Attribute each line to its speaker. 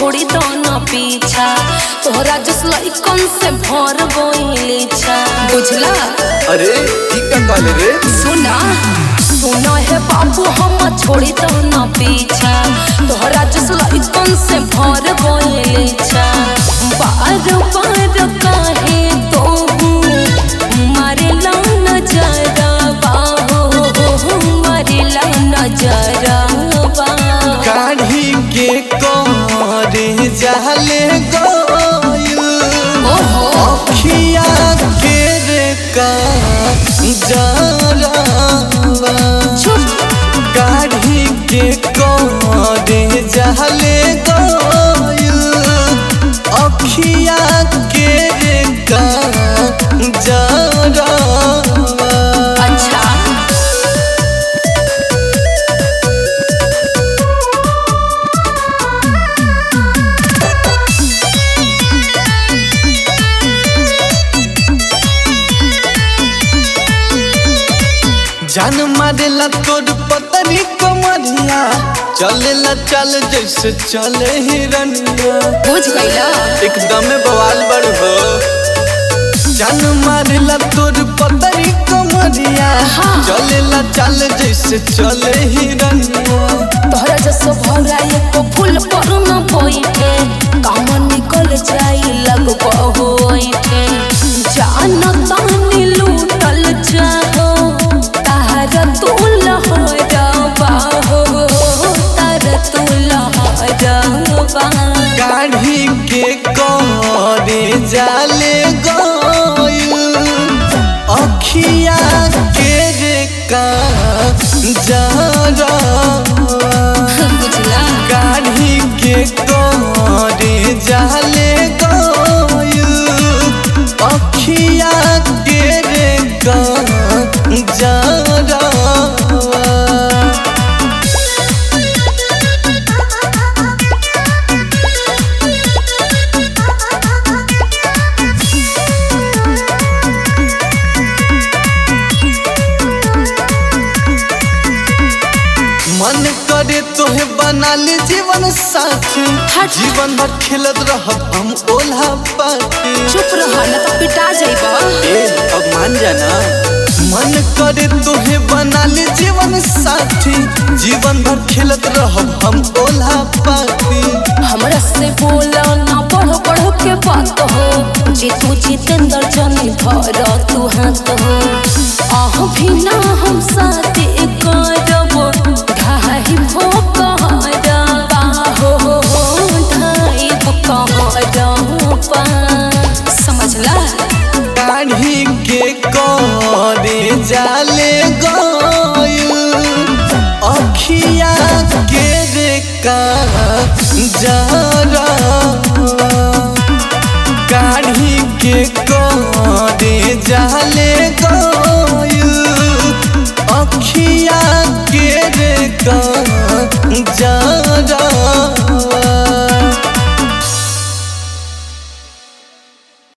Speaker 1: छोड़ी दो न पीछा तोहरा जस लइकन से भर गइली छा बुझला
Speaker 2: अरे ई का कहले रे
Speaker 1: सुना सुना है बाबू हम छोड़ी दो न पीछा तोहरा जस लइकन से भर गइली छा बार बार काहे तो मारे ला नजरा बाहो मारे ला नजरा बा
Speaker 2: काढ़ी के करे जाले गइल
Speaker 1: ओहो
Speaker 2: अखिया के रे का जरावा
Speaker 1: चुप
Speaker 2: काढ़ी के करे जाले गइल अखिया के रे का जरावा
Speaker 1: अच्छा
Speaker 2: जान मारेला तोर पतरी कमरिया चलेला चल जैसे चले हिरनिया
Speaker 1: बुझ गईला
Speaker 2: एकदम बवाल बड़ हो जान मारेला तोर पतरी कमरिया
Speaker 1: हाँ।
Speaker 2: चलेला चल जैसे चले हिरनिया
Speaker 1: तोहरा जसो भौरा एको फूल पर न बैठे काम निकल जाई लग होइठे जान तानी लूटल जाहो तार तू लहरबा हो तार तू लहरबा
Speaker 2: काढ़ी के करे जाले गइल अखिया के रे का जरा
Speaker 1: बुझला
Speaker 2: काढ़ी के करे जाले गइल अखिया के रे का जरा मन करे तोहे बना ले जीवन साथी
Speaker 1: हट।
Speaker 2: जीवन भर खेलत रहब हम ओल्हा पाती
Speaker 1: चुप रह न तो पिटा जाइबा
Speaker 2: ए अब मान जाना मन करे तोहे बना ले जीवन साथी जीवन भर खेलत रहब हम ओल्हा पाती
Speaker 1: हमरा से बोला ना पढ़ पढ़ के बात हो जे तू जितेंद्र जनी भर तू हाथ हो आह भी ना हम साथ करब ढाई भो कहरबा हो ढाई भो कहरबा समझला
Speaker 2: काढ़ी के करे जाले गइल अखिया के रे का जरा काढ़ी के करे जा